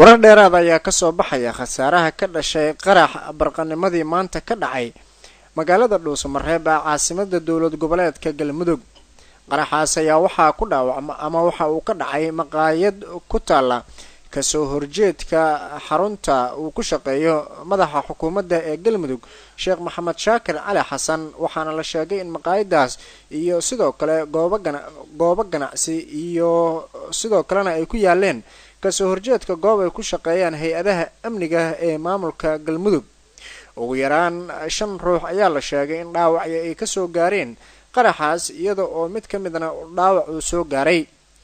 warar dheeraada ayaa kasoo baxaya khasaaraha ka dhashay qarax barqanimadii maanta ka dhacay magaalada dhuusamareeb ee caasimada dowlad goboleedka galmudug qaraxaas ayaa waxaa ku dhaawacma ama waxa uu ka dhacay maqaayad ku taala kasoo horjeedka xarunta uu ku shaqeeyo madaxa xukuumadda ee galmudug sheekh maxamed shaakir cali xasan waxaana la sheegay in maqaayadaas iyo sidoo kale goobo gana goobo ganacsi iyo sidoo kalena ay ku yaaleen kasoo horjeedka goob ay ku shaqeeyaan hay-adaha amniga ee maamulka galmudug ugu yaraan shan ruux ayaa la sheegay in dhaawacyo ay kasoo gaareen qaraxaas iyada oo mid ka midna dhaawac uu soo gaaray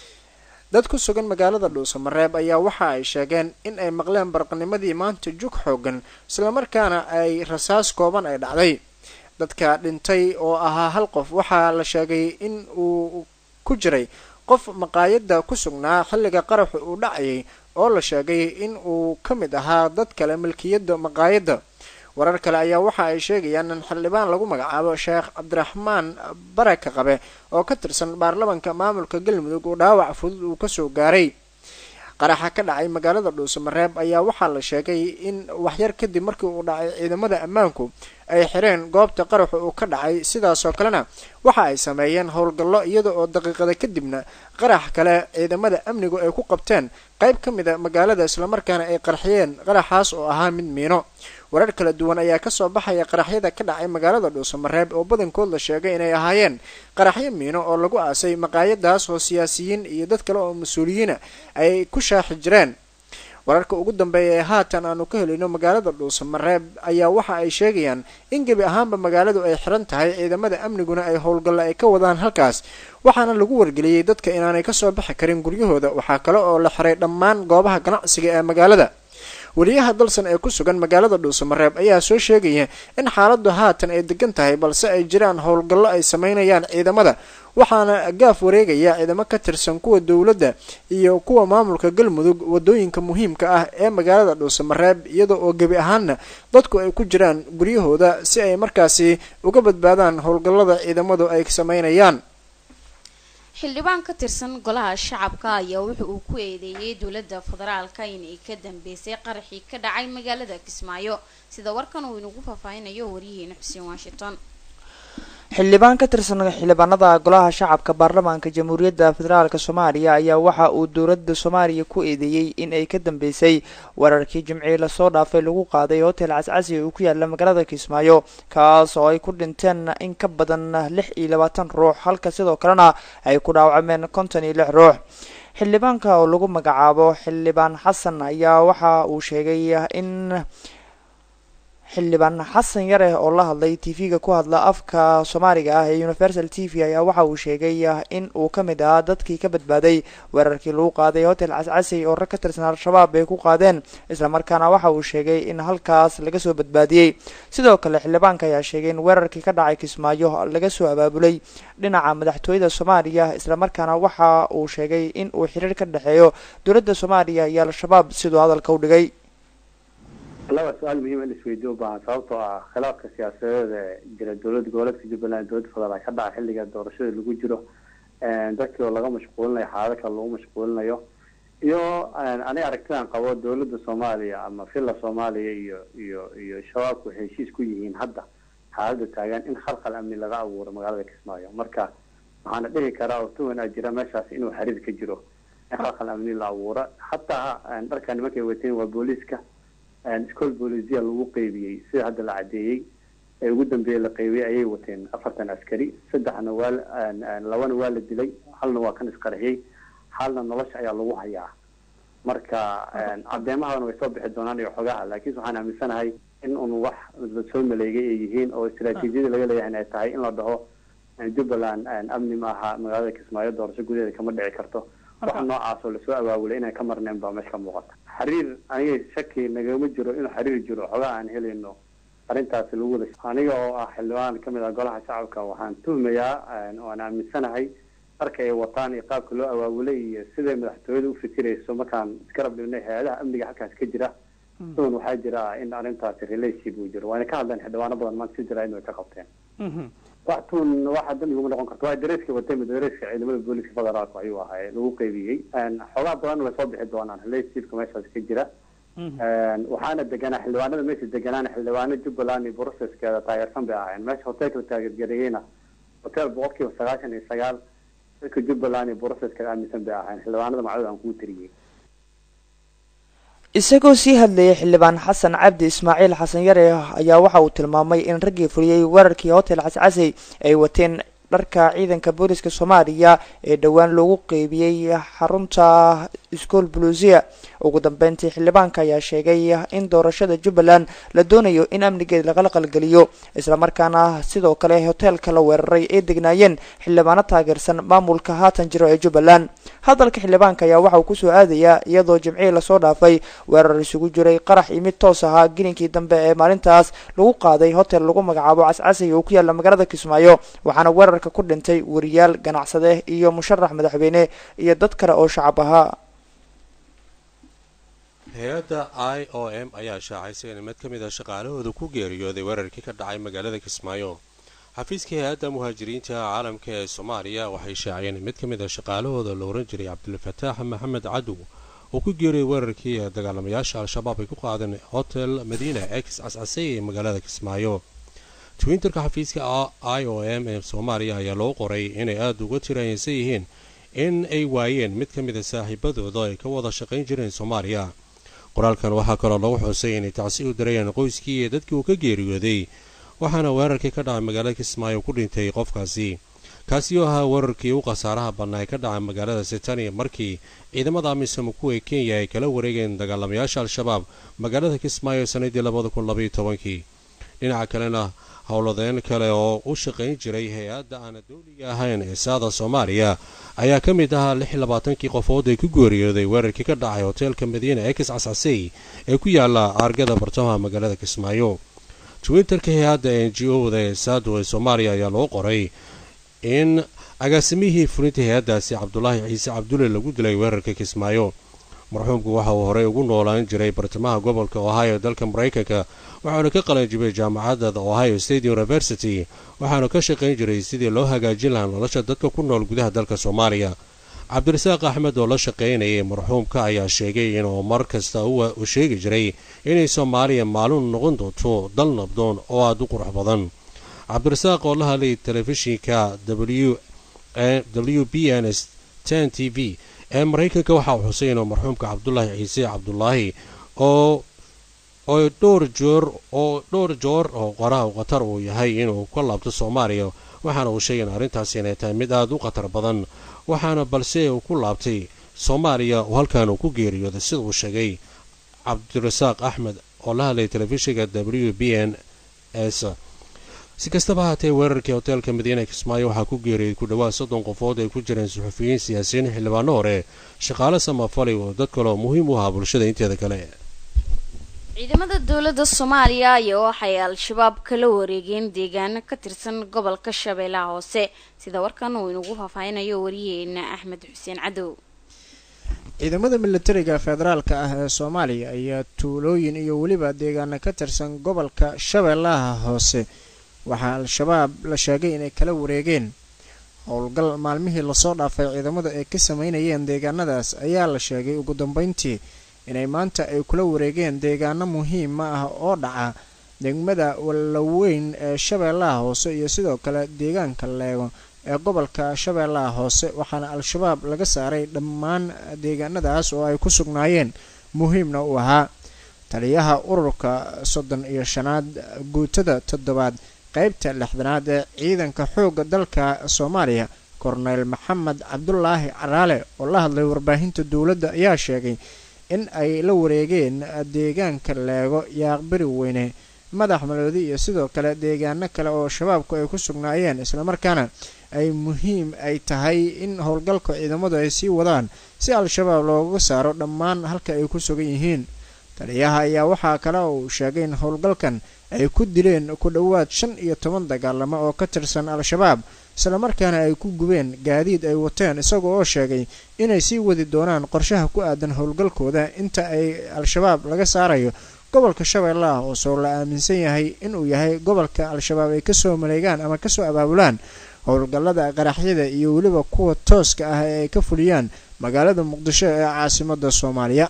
dad ku sugan magaalada dhuusamareeb ayaa waxa ay sheegeen in ay maqleen barqanimadii maanta jug xoogan islamarkaana ay rasaas kooban ay dhacday dadka dhintay oo ahaa hal qof waxaa la sheegay in uu ku jiray qof maqaayadda ku sugnaa xilliga qaraxu uu dhacayay oo la sheegay in uu ka mid ahaa dad kale milkiyadda maqaayadda warar kale ayaa waxa ay sheegayaan in xildhibaan lagu magacaabo sheekh cabdiraxmaan baraka qabe oo ka tirsan baarlamanka maamulka galmudug uu dhaawac fudud uu kasoo gaaray qaraxa ka dhacay magaalada dhuusamareeb ayaa waxaa la sheegay in waxyar kadib markii uu dhacay ciidamada ammaanku ay xireen goobta qaraxu uu ka dhacay sidaasoo kalena waxa ay sameeyeen howlgallo iyada oo daqiiqada kadibna qarax kale ciidamada amnigu ay ku qabteen qayb ka mid a magaalada islamarkaana ay qarxiyeen qaraxaas oo ahaa mid miino warar kala duwan ayaa kasoo baxaya qaraxyada ka dhacay magaalada dhuusamareeb oo badankood la sheegay inay ahaayeen qaraxyo miino oo lagu aasay maqaayadaas oo siyaasiyiin iyo dad kale oo mas-uuliyiina ay ku shaaxi jireen wararka ugu dambeeya ee haatan aanu ka helino magaalada dhuusamareeb ayaa waxa ay sheegayaan in gebi ahaanba magaaladu ay xiran tahay ciidamada amniguna ay howlgalla ay ka wadaan halkaas waxaana lagu wargeliyey dadka inaanay kasoo bixi karin guryahooda waxaa kale oo la xiray dhammaan goobaha ganacsiga ee magaalada weliyaha dalsan ee ku sugan magaalada dhuusamareeb ayaa soo sheegaya in xaaladdu haatan ay degan tahay balse ay jiraan howlgallo ay sameynayaan ciidamada waxaana gaaf wareegaya ciidamo ka tirsan kuwa dowladda iyo kuwa maamulka galmudug wadooyinka muhiimka ah ee magaalada dhuusamareeb iyada oo gebi ahaanna dadku ay ku jiraan guryahooda si ay markaasi uga badbaadaan howlgallada ciidamadu ay sameynayaan xildhibaan ka tirsan golaha shacabka ayaa wuxa uu ku eedeeyey dowladda federaalka inay ka dambeysay qaraxii ka dhacay magaalada kismaayo sida warkan uu inagu faahfaahinayo waryaheena xuseen washington xildhibaan ka tirsan xildhibaanada golaha shacabka baarlamaanka jamhuuriyadda federaalk soomaaliya ayaa waxa uu dowladda soomaaliya ku eedeeyey in ay ka dambeysay weerarkii jimcii lasoo dhaafay lagu qaaday hotel cascasi uu ku yaala magaalada kismaayo kaas oo ay ku dhinteen in ka badan lix iyo labaatan ruux halka sidoo kalena ay ku dhaawacmeen konton iyo lix ruux xildhibaanka oo lagu magacaabo xildhibaan xasan ayaa waxa uu sheegay in xildhibaan xasan yare oo la hadlay tv-ga ku hadla afka soomaaliga ah ee universal t v ayaa waxa uu sheegay in uu ka mid ahaa dadkii ka badbaaday weerarkii lagu qaaday hotel cascasey oo rag ka tirsan al-shabaab ay ku qaadeen islamarkaana waxa uu sheegay in halkaas laga soo badbaadiyey sidoo kale xildhibaanka ayaa sheegay in weerarkii ka dhacay kismaayo laga soo abaabulay dhinaca madaxtooyada soomaaliya islamarkaana waxa uu sheegay in uu xiriir ka dhexeeyo dowladda soomaaliya iyo al-shabaab siduu hadalka u dhigay laba su-aal muhiim in isweydiyo ubaahan sababtoo ah khilaafka siyaasadeed ee jira dowladda goboleedka jubbaland dowladda federaal ka dhaca xilliga doorashada lagu jiro dadkii oo laga mashquulinayo xaalado kale lagu mashquulinayo iyo aniga aragtidan qabo dowladda soomaaliya ama villa soomaaliya iyo iyo iyo shabaabku waxay heshiis ku yihiin hadda xaalada taagan in khalkhal amni laga abuuro magaalada kismaayo marka waxaana dhihi karaa oo tuwanaa jira meeshaas inuu xiriir ka jiro in khalkhal amni la abuuro hataa dharka nimankay wateen waa booliiska school bolisia lagu qeybiyey sida hadda la cadeeyey ee ugu dambeeye la qeybiyey ayay wateen afartan askari saddexna waa labana waa la dilay halna waa kan isqarxiyey halna nolosha ayaa lagu hayaa marka cadeemahadana way soo bixi doonaan iyo xogaha laakiinse waxaan aaminsanahay in un wax soo maleegay ay yihiin oo istaraatiijiyada laga leeyahay ay tahay in la dhaho jubbaland amni maaha magaalada kismaayo doorasho gudaheeda kama dhici karto wax noocaas oo lasoo abaabulay inaan ka marnayn baa meesha ka muuqata xiriir aniga shaki nagama jiro inuu xiriir jiro xogaa aan helayno arrintaasi lagu wada aniga oo ah xildhibaan kamid ah golaha shacabka waxaan tuhmayaa waan aaminsanahay dharka ay wataan iyo qaabka loo abaabulay iyo siday madaxtooyada ufikirayso markaan iskarab dhignay hay-adaha amniga halkaas ka jira sidan waxaa jira in arrintaasi relationship uu jiro waana ka hadleen xildhibaano badan maanta si jira in way ka qabteen wax tuun waxa dan iguma noqon karto waa dareeska watay mid dareeska ciidamada booliska federaalka ayuu ahay lagu qaybiyey xoogaa badan way soo bixi doonaan leysirka meeshaas ka jira waxaana deganaa xildhibaanada meesha deganaana xildhibaano jubbaland iyo processkeeda taageersan bay ahaayeen meesha hotelka la taageergareeyeyna hotel boqol kiiba sagaashan iyo sagaal dadka jubbaland iyo processkeeda aaminsan bay ahaayeen xildhibaanada macdada aan kuu tiriyey isagoo sii hadlayay xildhibaan xasan cabdi ismaaciil xasan yare ayaa waxa uu tilmaamay in raggii fuliyey weerarkii hotel cascasey ay wateen dharka ciidanka booliska soomaaliya ee dhowaan loogu qeybiyey xarunta school blusia ugu dambeyntii xildhibaanka ayaa sheegay in doorashada jubbaland la doonayo in amnigeed lagala qalgeliyo islamarkaana sidoo kale hoteelka la weeraray ay degnaayeen xildhibaano taageersan maamulka haatan jiro ee jubbaland hadalka xildhibaanka ayaa waxa uu kusoo aadayaa iyadoo jimcihii lasoo dhaafay weerar isugu jiray qarax iyo mid toos ahaa gelinkii dambe ee maalintaas lagu qaaday hotel lagu magacaabo cascasay oo ku yaalla magaalada kismaayo waxaana weerarka ku dhintay wariyaal ganacsade iyo musharax madaxweyne iyo dad kale oo shacab ahaa hay-adda i o m ayaa shaacaysay in mid ka mid a shaqaalahooda ku geeriyooday weerarkii ka dhacay magaalada kismaayo xafiiska hay-adda muhaajiriinta caalamka ee soomaaliya waxay shaaciyeen in mid ka mid a shaqaalahooda la ohan jiray cabdilfataax maxamed cadow uu ku geeriyay weerarkii ee dagaalamayaasha al-shabaab ay ku qaadeen hotel madiina ex cascasey ee magaalada kismaayo twitterka xafiiska i o m ee soomaaliya ayaa loo qoray inay aada uga tiraayeensan yihiin in ay waayeen mid ka mid a saaxiibadooda ay ka wada shaqayn jireen soomaaliya qoraalkan waxaa kaloo lagu xusay inay tacsi u darayeen qoyskii iyo dadkii uu ka geeriyooday waxaana weerarkii ka dhacay magaalada kismaayo ku dhintay qofkaasi kaasi oo ahaa weerarkii u khasaaraha badnaa ee ka dhacay magaalada sitania markii ciidamada amisom kuwa kenya ay kala wareegeen dagaalamayaasha al-shabaab magaalada kismaayo sanadii labada kun labaiyo tobankii dhinaca kalena howladeen kale oo u shaqayn jiray hay-adda aana dowliga ahayn ee saada soomaaliya ayaa ka mid ahaa lix iyo labaatankii qofood ee ku geeriyooday weerarkii ka dhacay hoteelka madiina ex cascasey ee ku yaala aargada bartamaha magaalada kismaayo twitterka hay-adda n g o da ee saado ee soomaaliya ayaa loo qoray in agaasimihii fulinta hay-addaasi cabdulaahi ciise cabdulle lagu dilay weerarka kismaayo marxuumku waxa uu horey ugu noolaan jiray bartamaha gobolka ohio dalka maraykanka waxaanu ka qalanjibay jaamacadda ohio state university waxaanu ka shaqayn jiray sidii loo hagaajin lahaa nolosha dadka ku nool gudaha dalka soomaaliya cabdirasaaq axmed oo la shaqaynayay marxuumka ayaa sheegay inuu mar kasta u sheegi jiray inay soomaaliya maalin noqon doonto dal nabdoon oo aada u qurux badan cabdirasaaq oo la hadlay telefishinka w b n s ten t v ee maraykanka waxa uu xusay inuu marxuumka cabdulaahi ciise cabdulaahi oo oo dhowr joor oo dhowr joor oo qoraha khatar uu yahay inuu ka laabto soomaaliya waxaana uu sheegay in arrintaasi inay tahay mid aada u khatar badan waxaana balse uu ku laabtay soomaaliya oo halkan uu ku geeriyooday sida uu sheegay cabdirasaaq axmed oo la hadlay telefishinka w b n s si kastaba haatee weerarkii hoteelka madiina kismaayo waxaa ku geeriyay ku dhowaad soddon qofood ay ku jireen suxufiyiin siyaasiyiin xildhibaano hore shaqaale samafalay oo dad kaleo muhiim u ahaa bulshada inteeda kale ciidamada dowladda soomaaliya ayaa waxay al-shabaab kala wareegeen deegaano ka tirsan gobolka shabeellaha hoose sida warkan uu inagu faahfaahinayo wariyeena axmed xuseen cadow ciidamada militariga federaalka ah ee soomaaliya ayaa tuulooyin iyo weliba deegaano ka tirsan gobolka shabeellaha hoose waxaa al-shabaab la sheegay inay kala wareegeen howlgal maalmihii lasoo dhaafay ciidamada ay ka sameynayeen deegaanadaas ayaa la sheegay ugu dambeyntii inay maanta ay kula wareegeen deegaano muhiima ah oo dhaca degmada wallaweyn ee shabeellaha hoose iyo sidoo kale deegaanka leego ee gobolka shabeellaha hoose waxaana al-shabaab laga saaray dhammaan deegaanadaas oo ay ku sugnaayeen muhiimna u ahaa taliyaha ururka soddon iyo shanaad guutada toddobaad qaybta lixdanaad ee ciidanka xoogga dalka soomaaliya korneyl maxamed cabdulaahi caraale oo la hadlay warbaahinta dowladda ayaa sheegay in ay la wareegeen deegaanka leego yaaqbari weyne madax maloodi iyo sidoo kale deegaano kale oo shabaabku ay ku sugnaayeen islamarkaana ay muhiim ay tahay in howlgalka ciidamadu ay sii wadaan si al-shabaab looga saaro dhammaan halka ay ku sugan yihiin taliyaha ayaa waxaa kale uu sheegay in howlgalkan ay ku dileen ku dhowaad shan iyo toban dagaalamo oo ka tirsan al-shabaab islamarkaana ay ku gubeen gaadiid ay wateen isaga oo sheegay inay sii wadi doonaan qorshaha ku aadan howlgalkooda inta ay al-shabaab laga saarayo gobolka shabeellaha hoose oo la aaminsan yahay inuu yahay gobolka al-shabaab ay kasoo maleegaan ama kasoo abaabulaan howlgallada qaraxyada iyo weliba kuwa tooska ah ee ay ka fuliyaan magaalada muqdisho ee caasimada soomaaliya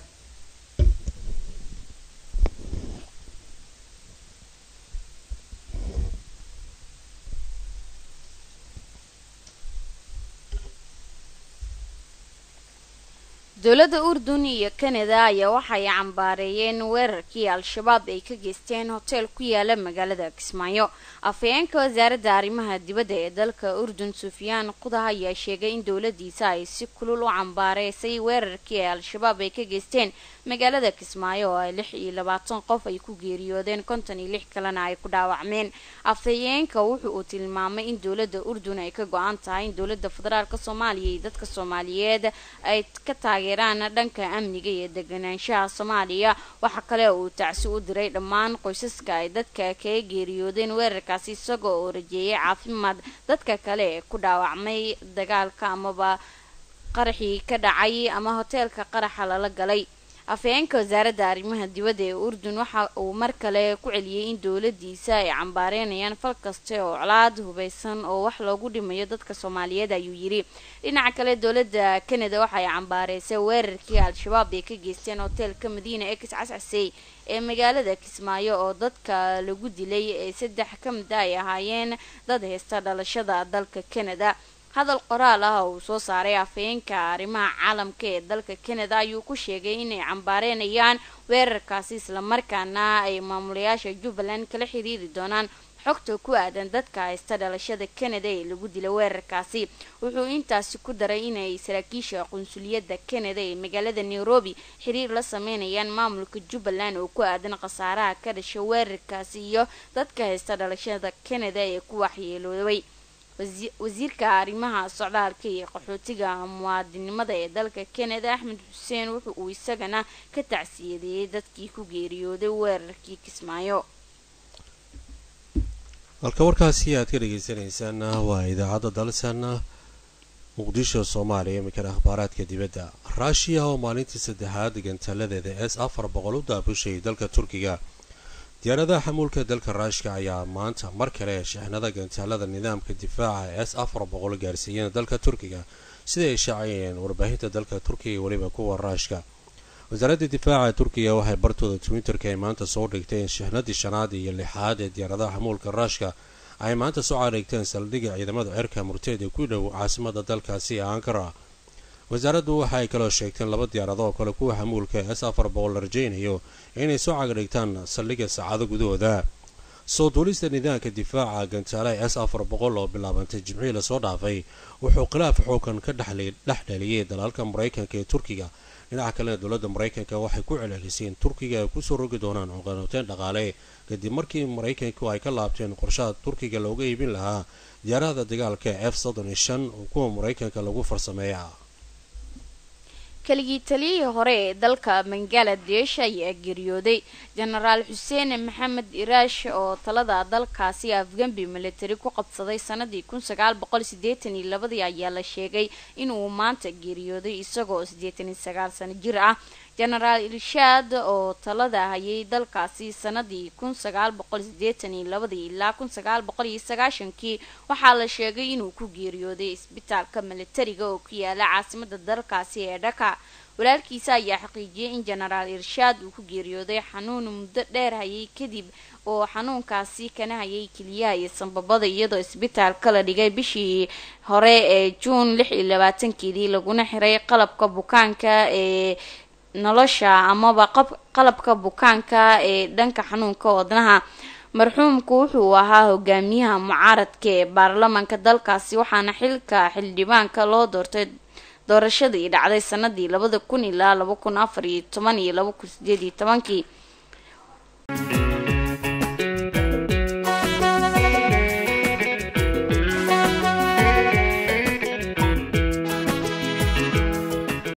dowladda urdun iyo kanada ayaa waxay cambaareeyeen weerarkii al-shabaab ay ka geysteen hoteel ku yaala magaalada kismaayo afhayeenka wasaaradda arrimaha dibadda ee dalka urdun sufyaan qudah ayaa sheegay in dowladiisa ay si kulul u cambaareysay weerarkii ay al-shabaab ay ka geysteen magaalada kismaayo oo ay lix iyo labaatan qof ay ku geeriyoodeen konton iyo lix kalena ay ku dhaawacmeen afhayeenka wuxu uu tilmaamay in dowladda urdun ay ka go-an tahay in dowladda federaalk soomaaliya iyo dadka soomaaliyeed ay ka taageeraan dhanka amniga iyo deganaanshaha soomaaliya waxa kale uu tacsi u diray dhammaan qoysaska ay dadka kaga geeriyoodeen weerarkaasi isagoo oo rajeeyay caafimaad dadka kale ee ku dhaawacmay dagaalka amaba qaraxii ka dhacay ama hoteelka qaraxa lala galay afhayeenka wasaaradda arrimaha dibadda ee urdun waxa uu mar kale ku celiyey in dowladiisa ay cambaareynayaan fal kaste oo colaad hubaysan oo wax loogu dhimayo dadka soomaaliyeed ayuu yidhi dhinaca kale dowladda kanada waxay cambaareysay weerarkii al-shabaab ay ka geysteen hoteelka madiina ex cascasey ee magaalada kismaayo oo dadka lagu dilay ee saddex ka mid a ay ahaayeen dad haysta dhalashada dalka kanada hadal qoraal ah oo uu soo saaray afhayeenka arrimaha caalamka ee dalka kanada ayuu ku sheegay inay cambaareynayaan weerarkaasi islamarkaana ay maamulayaasha jubbaland kala xiriiri doonaan xogta ku aadan dadka haysta dhalashada kanada ee lagu dila weerarkaasi wuxuu intaasi ku daray inay saraakiisha qunsuliyadda kanada ee magaalada nairobi xiriir la sameynayaan maamulka jubbaland oo ku aadan khasaaraha ka dhasha weerarkaasi iyo dadka haysta dhalashada kanada ee ku waxyeeloobay wasiirka arrimaha socdaalka iyo qaxootiga muwaadinimada ee dalka kanada axmed xuseen wuxa uu isagana ka tacsiyadeeyey dadkii ku geeriyooday weerarkii kismaayo halka warkaasi aad ka dhagaysanaysaan waa idaacadda dalsan muqdisho soomaaliya iminkana akhbaaraadka dibadda raashiya oo maalintii saddexaad gantaaladeeda s afar boqol u daabushay dalka turkiga diyaaradaha xamuulka dalka raashka ayaa maanta mar kale shixnada gantaalada nidaamka difaaca s afar boqol gaarsiiyeen dalka turkiga sida ay shaaciyeen warbaahinta dalka turkiga iyo weliba kuwa raashka wasaaradda difaaca turkiga waxay bartooda twitterka ay maanta soo dhigteen shixnadii shanaad iyo lixaad ee diyaaradaha xamuulka raashka ay maanta soo caadhigteen saldhigga ciidamada cirka murteed ee ku dhow caasimada dalkaasi ee ankara wasaaraddu waxa ay kaloo sheegteen laba diyaarado oo kale kuwa xamuulka s afar boqol la rajaynayo inay soo cagdhigtaan saldhigga saacado gudahooda soo duulista nidaamka difaaca gantaalaha s afar boqol oo bilaabantay jimcihii lasoo dhaafay wuxuu khilaaf xoogan ka dhex dhaliyay dalalka maraykanka ee turkiga dhinaca kalena dowladda maraykanka waxay ku celcelisay in turkiga ay kusoo rogi doonaan cuqanoteen dhaqaale kadib markii maraykanku ay ka laabteen qorshaha turkiga looga iibin lahaa diyaarahda dagaalka f soddon iyo shan oo kuwa maraykanka lagu farsameeya keligii taliyihii hore ee dalka bangaladesh ayaa geeriyooday jenaraal xuseen maxamed iraash oo talada dalkaasi afgambi military ku qabsaday sanadii kun sagaal boqol sideetan iyo labadii ayaa la sheegay inuu maanta geeriyooday isagoo siddeetan iyo sagaal sano jir ah jenaraal irshaad oo talada hayay dalkaasi sanadii kun sagaal boqol sideetan iyo labadii ilaa kun sagaal boqol iyo sagaashankii waxaa la sheegay inuu ku geeriyooday isbitaalka militariga oo ku yaala caasimada dalkaasi ee dhaka walaalkiisa ayaa xaqiijiyay in jenaraal irshaad uu ku geeriyooday xanuun muddo dheer hayay kadib oo xanuunkaasi kana hayay keliyaha iyo sanbabada iyadoo isbitaalka la dhigay bishii hore ee juun lix iyo labaatankeedii laguna xiray qalabka bukaanka ee nolosha amaba qalabka bukaanka ee dhanka xanuunka wadnaha marxuumku wuxuu ahaa hogaamiyaha mucaaradka ee baarlamaanka dalkaasi waxaana xilka xildhibaanka loo doortay doorashadii dhacday sanadii labada kun ilaa laba kun afar iyo toban iyo laba kun sideed iyo tobankii